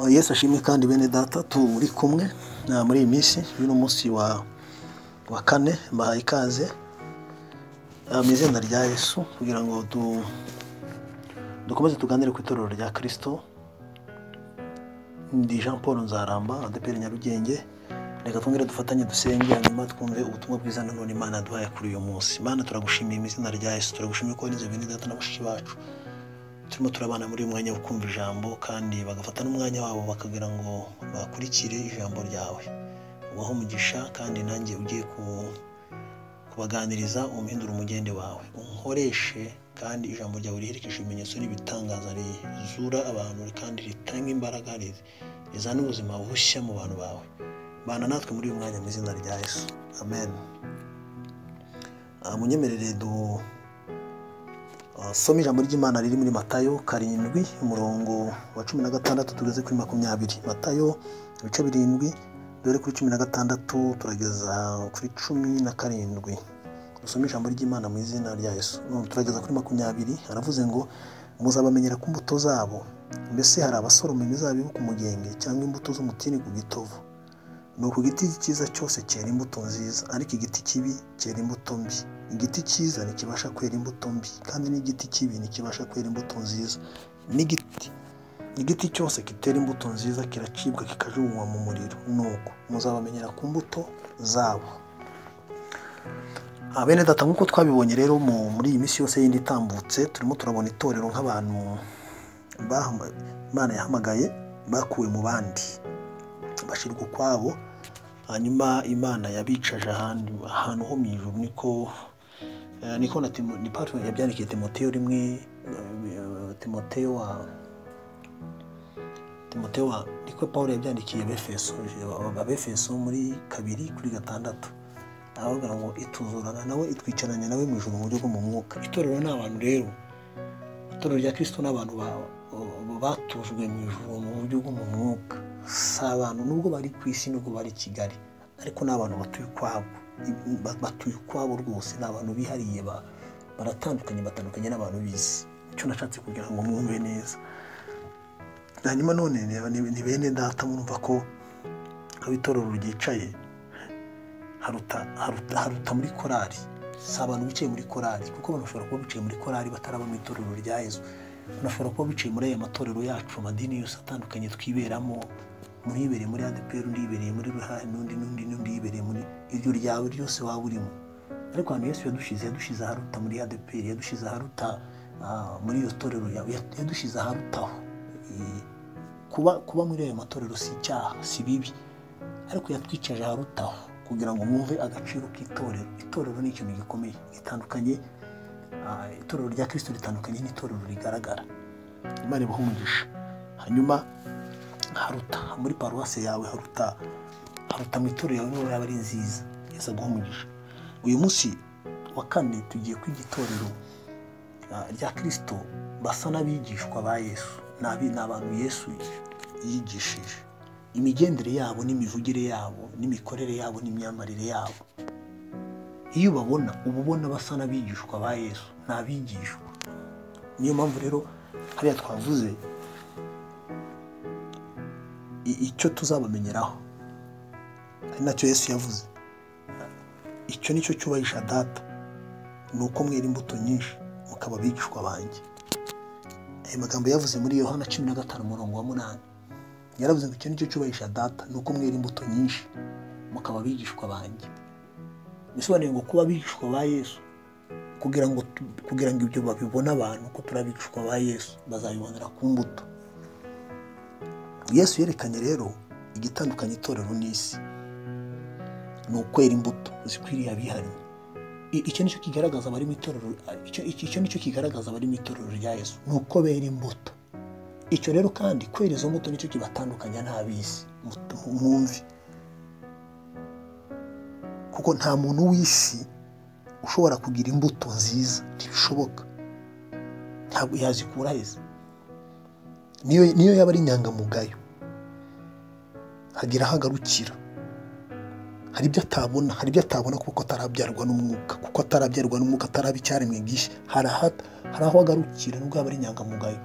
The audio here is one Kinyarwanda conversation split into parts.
Yesu ashimwe kandi bene data turi kumwe muri iyi minsi uyu ni umunsi wa wa kane mbahaye ikaze mu izina rya Yesu kugira ngo dukomeze tuganire ku itorero rya kirisito ndi jean paul nzaramba adeperi nyarugenge reka twongere dufatanye dusenge hanyuma twumve ubutumwa bwiza nanone imana yaduhaye kuri uyu munsi imana turagushimiye mu izina rya yesu turagushimiye ko n'izo bene data na bashiki bacu turimo turabana muri uyu mwanya wo kumva ijambo kandi bagafata n'umwanya wabo bakagira ngo bakurikire ijambo ryawe ubaho umugisha kandi nanjye ugiye kubaganiriza umuhindura umugende wawe unkoreshe kandi ijambo ryawe riherekeje ibimenyetso n'ibitangaza rizura abantu kandi ritanga imbaraga rizana ubuzima bushya mu bantu bawe bana natwe muri uyu mwanya mu izina rya yesu amen munyemerere du soma ijambo ry'imana riri muri matayo karindwi umurongo wa cumi na gatandatu tugeze kuri makumyabiri matayo ibice birindwi dore kuri cumi na gatandatu turageza kuri cumi na karindwi dusome ijambo ry'imana mu izina rya yesu turageza kuri makumyabiri haravuze ngo muzabamenyera ku mbuto zabo mbese hari abasoroma imizabibu ku mugenge cyangwa imbuto z'umutini ku gitovu ni uku giti cyiza cyose cyera imbuto nziza ariko igiti kibi cyera imbuto mbi igiti cyiza ntikibasha kwera imbuto mbi kandi n'igiti kibi ntikibasha kwera imbuto nziza n'igiti igiti cyose kitera imbuto nziza kiracibwa kikajugunywa mu muriro nuko muzabamenyera ku mbuto zabo bene data nk'uko twabibonye rero muri iyi minsi yose yindi itambutse turimo turabona itorero nk'abantu Imana yahamagaye bakuwe mu bandi bashyirwa ukwabo hanyuma imana yabicaje ahantu ho mu ijuru niko niko na paul yabyandikiye timoteyo rimwe timoteyo wa timoteyo wa niko paul yabyandikiye abefeso abefeso muri kabiri kuri gatandatu aravuga ngo ituzurana nawe itwicaranya nawe mu ijoro mu buryo bwo mu mwuka itorero ni abantu rero itorero rya kirisito ni abantu batujwe mu ijoro mu buryo bwo mu mwuka si abantu nubwo bari ku isi nubwo bari i kigali ariko ni abantu batuye ukwabo batuye ukwabo rwose ni abantu bihariye baratandukanye batandukanye n'abantu bizi icyo nashatse kugira ngo mwumve neza hanyuma none ni bene data murumva ko haba itorero ryicaye haruta muri korari si abantu bicaye muri korari kuko banashobora kuba bicaye muri korari batarabona itorero rya yezu banashobora kuba bicaye muri aya matorero yacu amadini yose atandukanye twiberamo mwibereye muri adeperi undi yibereye muri ruhare n'undi n'undi n'undi yibereye muri iryo ryawe ryose waba urimo ariko ahantu yose yadushize yadushize aharuta muri adeperi yadushize aharuta muri iyo torero yawe yadushize aharutaho kuba kuba muri ayo matorero si icyaha si bibi ariko yatwicaje aharutaho kugira ngo mwumve agaciro k'itorero itorero ni ikintu gikomeye gitandukanye itorero rya kirisito ritandukanye n'itorero rigaragara imana ibaha umugisha hanyuma haruta muri paruwasi yawe haruta haruta mu itorero yawe niba yaba ari nziza yose aguha umugisha uyu munsi wa kane tugiye kwiga itorero rya kirisito basa n'abigishwa ba yesu ni abantu yesu yigishije imigendere yabo n'imivugire yabo n'imikorere yabo n'imyambarire yabo iyo ubabona uba ubona basa n'abigishwa ba yesu ni abigishwa niyo mpamvu rero hariya twavuze icyo tuzabamenyeraho ari nacyo yesu yavuze icyo nicyo cyubahisha data ni uko mwera imbuto nyinshi mukaba abigishwa banjye aya magambo yavuze muri yohana cumi na gatanu umurongo wa munani yaravuze ngo icyo nicyo cyubahisha data ni uko mwera imbuto nyinshi mukaba abigishwa banjye bisobanuye ngo kuba abigishwa ba yesu kugira ngo kugira ngo ibyo babibone abantu ko turi abigishwa ba yesu bazabibonera ku mbuto yesu yerekanye rero igitandukanye itorero n'isi ni ukwera imbuto zikwiriye abihariye icyo nicyo kigaragaza abari mu itorero icyo nicyo kigaragaza abari mu itorero rya yesu ni uko bera imbuto icyo rero kandi kwera izo mbuto nicyo kibatandukanya n'ab'isi mwumve kuko nta muntu w'isi ushobora kugira imbuto nziza ntibishoboka ntabwo yazikura heza niyo yaba ari inyangamugayo hagira aho agarukira hari ibyo atabona hari ibyo atabona kuko atarabyarwa n'umwuka kuko atarabyarwa n'umwuka ataraba icyaremwe bwishyu hari aho agarukira nubwo yaba ari inyangamugayo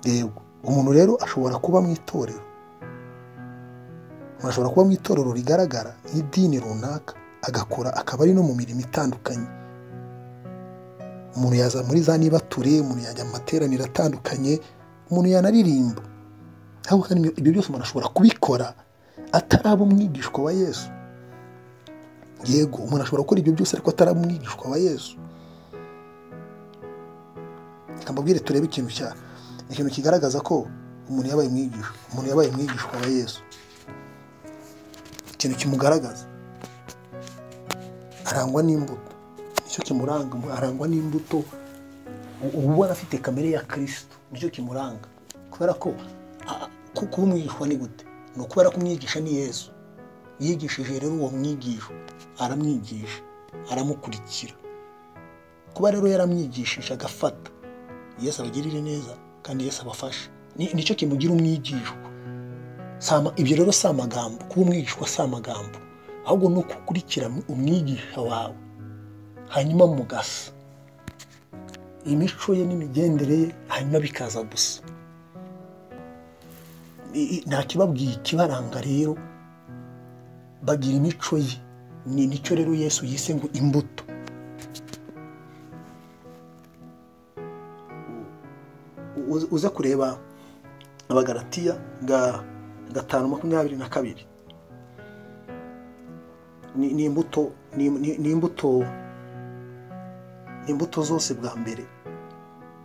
yego umuntu rero ashobora kuba mu itorero umuntu ashobora kuba mu itorero rigaragara nk'idini runaka agakora akaba ari no mu mirimo itandukanye umuntu yaza muri za niba ture umuntu yajya mu materaniro atandukanye umuntu yanaririmba ariko kandi ibyo byose umuntu ashobora kubikora ataraba umwigishwa wa yesu yego umuntu ashobora gukora ibyo byose ariko ataraba umwigishwa wa yesu mbabwire turebe ikintu cya ikintu kigaragaza ko umuntu yabaye umwigishwa umuntu yabaye umwigishwa wa yesu ikintu kimugaragaza arangwa n'imbuto nicyo kimuranga arangwa n'imbuto uba ubona afite kamere ya kirisitu nicyo kimuranga kubera ko kuba umwigishwa ni gute ni ukubera ko umwigisha ni yesu yigishije rero uwo mwigisha aramwigisha aramukurikira kuba rero yaramwigishije agafata yesu abagirire neza kandi yesu abafashe nicyo kimugira umwigishwa ibyo rero si amagambo kuba umwigishwa si amagambo ahubwo ni ukukurikira umwigisha wawe hanyuma mugasa imico ye n'imigendere ye hanyuma bikaza gusa nta kibabwiye ikibaranga rero bagira imico ye ni nicyo rero yesu yise ngo imbuto uze kureba abagaratiya gatanu makumyabiri na kabiri ni imbuto ni imbuto ni imbuto zose bwa mbere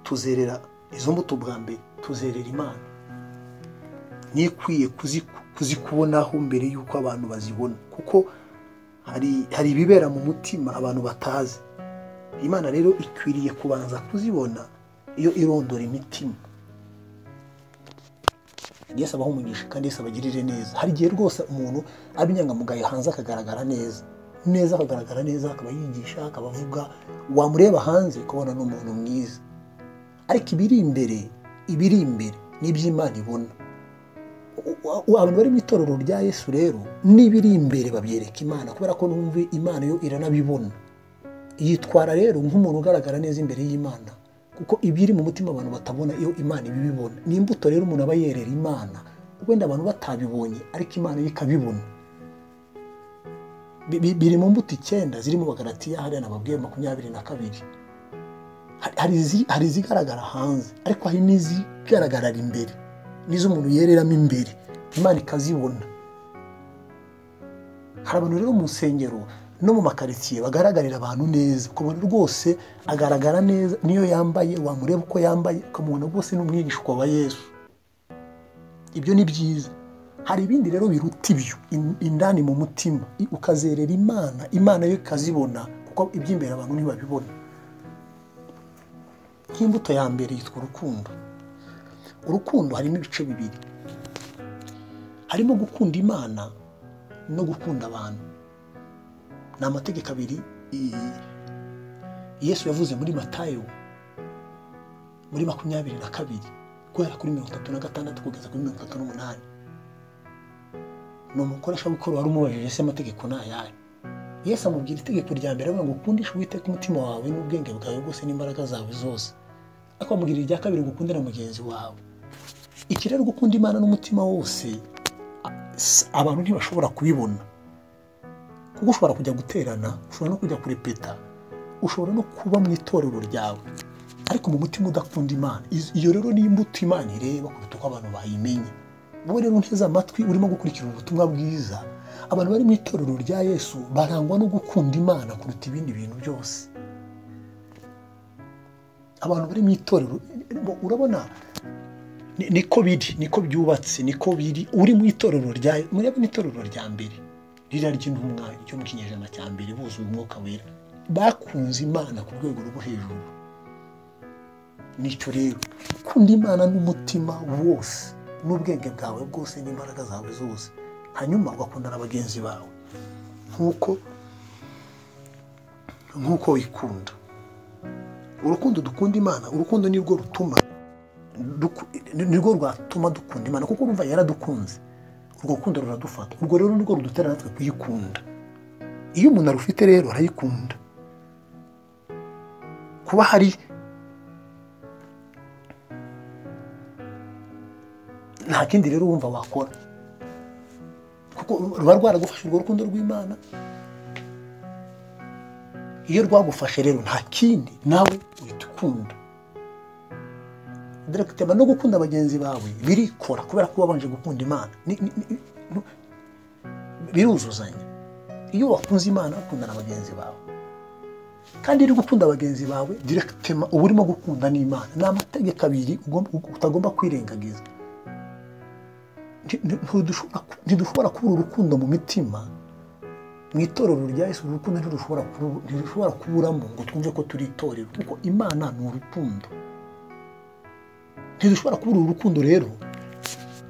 tuzerera izo mbuto bwa mbere tuzerera imana niyo ikwiye kuzikubonaho mbere y'uko abantu bazibona kuko hari ibibera mu mutima abantu batazi imana rero ikwiriye kubanza kuzibona iyo irondora imitima yesu abaho umugisha kandi yesu abagirire neza hari igihe rwose umuntu aba inyangamugayo hanze akagaragara neza neza akagaragara neza akaba yigisha akaba avuga wamureba hanze kubona ni umuntu mwiza ariko ibiri imbere ibiri imbere n'iby'imana ibona abantu bari mu itorero rya yesu rero n'ibiri imbere babyereka imana kubera ko n'umve imana yo iranabibona yitwara rero nk'umuntu ugaragara neza imbere y'imana kuko ibiri mu mutima abantu batabona iyo imana ibibibona ni imbuto rero umuntu aba yerera imana wenda abantu batabibonye ariko imana yo ikabibona biri mu mbuto icyenda zirimo bagaratiya hariya nababwiye makumyabiri na kabiri hari izigaragara hanze ariko hari n'izigaragara imbere n'izo umuntu yereramo imbere imana ikazibona hari abantu rero mu nsengero no mu makaritsiye bagaragarira abantu neza ukabona rwose agaragara neza niyo yambaye wamureba uko yambaye ukamubona rwose ni umwigishwa wa yesu ibyo ni byiza hari ibindi rero biruta ibyo indani mu mutima ukazerera imana imana yo ikazibona kuko iby'imbere abantu ntibabibona nk'imbuto ya mbere yitwa urukundo urukundo harimo ibice bibiri harimo gukunda imana no gukunda abantu ni amategeko abiri yesu yavuze muri matayo muri makumyabiri na kabiri guhera kuri mirongo itatu na gatandatu kugeza kuri mirongo itatu n'umunani ni umukoresha w'ikoro wari umubajije se amategeko ni ayahe yesu amubwira itegeko rya mbere avuga ngo ukundishe uwiteka umutima wawe n'ubwenge bwawe bwose n'imbaraga zawe zose ariko amubwira irya kabiri ngo ukundane mugenzi wawe iki rero gukunda imana n'umutima wose abantu ntibashobora kubibona kuko ushobora kujya guterana ushobora no kujya kurepeta ushobora no kuba mu itorero ryawe ariko mu mutima udakunda imana iyo rero ni imbuto imana ireba kuruta uko abantu bayimenye wowe rero nteze amatwi urimo gukurikira ubutumwa bwiza abantu bari mu itorero rya yesu barangwa no gukunda imana kuruta ibindi bintu byose abantu bari mu itorero urabona niko biri niko byubatse niko biri uri mu itorero rya murebe n'itorero rya mbere rira ry'intumwa ryo mu kinyejana cya mbere buzuye umwuka wera bakunze imana ku rwego rwo hejuru nicyo rero ukunda imana n'umutima wose n'ubwenge bwawe bwose n'imbaraga zawe zose hanyuma ugakunda na bagenzi bawe nk'uko nk'uko wikunda urukundo dukunda imana urukundo nirwo rutuma nirwo rwatuma dukunda imana kuko urumva yaradukunze urwo rukundo ruradufata urwo rero nirwo rudutera natwe kuyikunda iyo umuntu arufite rero arayikunda kuba hari nta kindi rero wumva wakora kuko ruba rwaragufashe urwo rukundo rw'imana iyo rwagufashe rero nta kindi nawe uhita ukunda dore kutema no gukunda bagenzi bawe birikora kubera ko wabanje gukunda imana Ni- ni- ni- ni- biruzuzanya iyo wakunze imana ukunda na bagenzi bawe kandi uri gukunda bagenzi bawe direkitema uba urimo gukunda n'imana ni amategeko abiri ugomba- utagomba kwirengagiza Nti- nti- ntidushobora ku- ntidushobora kubura urukundo mu mitima mu itorero rya yesu uru rukundo ntirushobora kubu- ntirushobora kuburamo ngo twumve ko turi itorero kuko imana ni urukundo ntidushobora kubura uru rukundo rero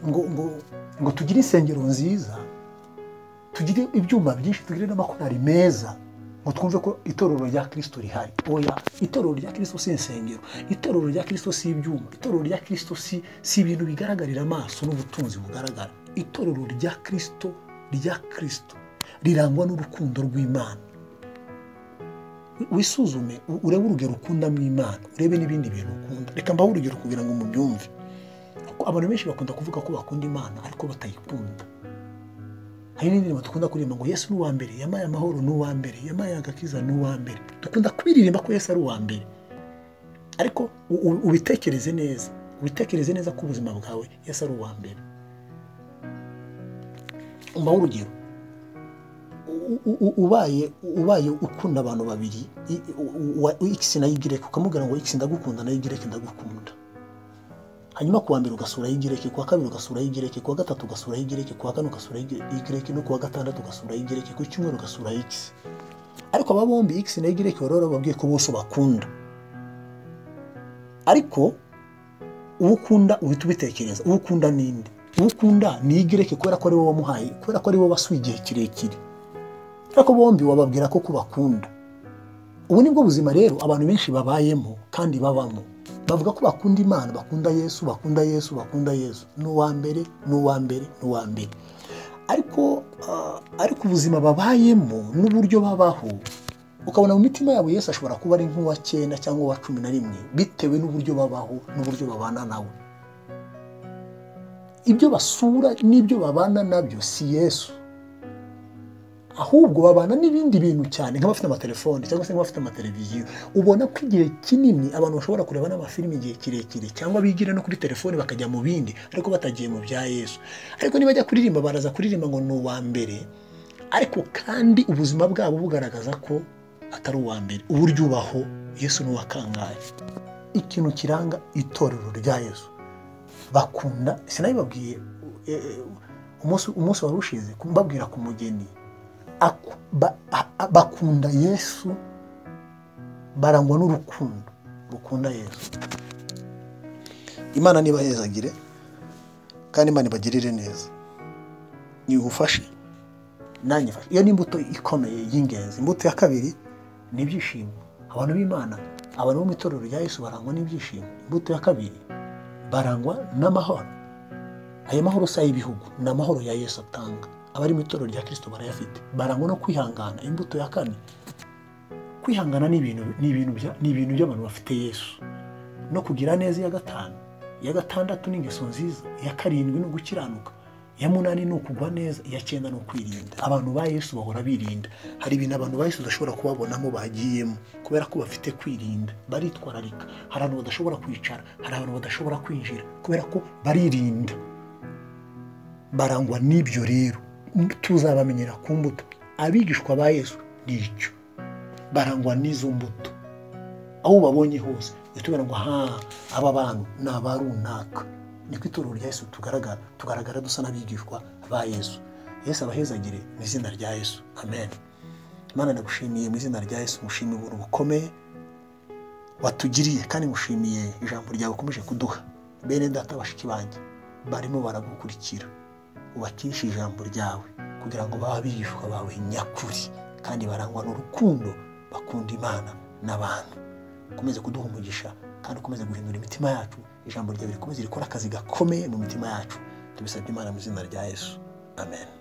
ngo ngo ngo tugire insengero nziza tugire ibyuma byinshi tugire n'amakorari meza ngo twumve ko itorero rya kirisito rihari oya itorero rya kirisito si insengero itorero rya kirisito si ibyuma itorero rya kirisito si si ibintu bigaragarira amaso n'ubutunzi bugaragara itorero rya kirisito rya kirisito rirangwa n'urukundo rw'imana wisuzume u- urebe urugero ukunda mu imana urebe n'ibindi bintu ukunda reka mbahe urugero kugira ngo mubyumve kuko abantu benshi bakunda kuvuga ko bakunda imana ariko batayikunda hari n'indirimbo dukunda kuririmba ngo yesu ni uwa mbere yamaye amahoro ni uwa mbere yamaye agakiza ni uwa mbere dukunda kubiririmba ko yesu ari uwa mbere ariko u- u- ubitekereze neza ubitekereze neza ko ubuzima bwawe yesu ari uwa mbere mbaho urugero u- u- u- ubaye ubaye ukunda abantu babiri i- u- u- wa- x na y ukamubwira ngo x ndagukunda na y ndagukunda hanyuma kuwa mbere ugasura y'igireke kuwa kabiri ugasura y'igireke kuwa gatatu ugasura y'igireke kuwa kane ugasura y'igireke no kuwa gatandatu ugasura y'igireke ku cyumweru ugasura x ariko aba bombi x na y'igireke baba bababwiye ko bose bakunda ariko uwo ukunda uhita ubitekereza uwo ukunda ni inde uwo ukunda ni y'igireke kubera ko ari wowe wamuhaye kubera ko ari wowe wasuye igihe kirekire ariko bombi wababwira ko kubakunda ubu ni bwo buzima rero abantu benshi babayemo kandi babamo bavuga ko bakunda imana bakunda yesu bakunda yesu bakunda yesu ni uwa mbere ni uwa mbere ni uwa mbere ariko ah, ariko ubuzima babayemo n'uburyo babaho ukabona mu mitima yabo yesu ashobora kuba ari nk'uwa cyenda cyangwa uwa cumi na rimwe bitewe n'uburyo babaho n'uburyo babana nawe ibyo basura n'ibyo babana nabyo si yesu ahubwo babana n'ibindi bintu cyane nk'abafite amatelefone cyangwa se nk'abafite amateleviziyo ubona ko igihe kinini abantu bashobora kureba n'amafilimi igihe kirekire cyangwa bigira no kuri telefone bakajya mu bindi ariko batagiye mu bya yesu ariko nibajya kuririmba baraza kuririmba ngo ni uwa mbere ariko kandi ubuzima bwabo bugaragaza ko atari uwa mbere uburyo ubaho yesu ni uwakangaye ikintu kiranga itorero rya yesu bakunda sinabibabwiye eh, eh, umunsi umunsi wari ushize mbabwira ku mugeni aku- ba- a- a- bakunda yesu barangwa n'urukundo rukunda yesu imana ntibahezagire kandi imana ibagirire neza nigufashe nanjye fashe iyo ni imbuto ikomeye y'ingenzi imbuto ya kabiri ni ibyishimo abantu b'imana abantu bo mu itorero rya yesu barangwa n'ibyishimo imbuto ya kabiri barangwa n'amahoro ayo mahoro si ay'ibihugu ni amahoro ya yesu atanga abari mu itorero rya kirisito barayafite barangwa no kwihangana imbuto ya kane kwihangana ni ibintu ni ibintu bya- ni ibintu by'abantu bafite yesu no kugira neza iya gatanu iya gatandatu ni ingeso nziza iya karindwi ni ugukiranuka iya munani ni ukugwa neza iya cyenda ni ukwirinda abantu ba yesu bahora birinda hari ibintu abantu ba yesu udashobora kubabonamo bagiyemo kubera ko bafite kwirinda baritwararika hari abantu badashobora kwicara hari abantu badashobora kwinjira kubera ko baririnda barangwa n'ibyo rero tuzabamenyera ku mbuto abigishwa ba yesu ni icyo barangwa n'izo mbuto aho ubabonye hose uhita ubona ngo ha aba bantu ni aba runaka niko itorero rya yesu tugaragara tugaragara dusa n'abigishwa ba yesu yesu abahezagire mu izina rya yesu amen imana ndagushimiye mu izina rya yesu ngushimiye ubuntu bukomeye watugiriye kandi ngushimiye ijambo ryawe ukomeje kuduha bene data bashiki banjye barimo baragukurikira ubakishe ijambo ryawe kugira ngo babe abigishwa bawe nyakuri kandi barangwa n'urukundo bakunda imana n'abantu ukomeze kuduha umugisha kandi ukomeze guhindura imitima yacu ijambo ryawe rikomeze rikora akazi gakomeye mu mitima yacu tubisabye imana mu izina rya yesu amen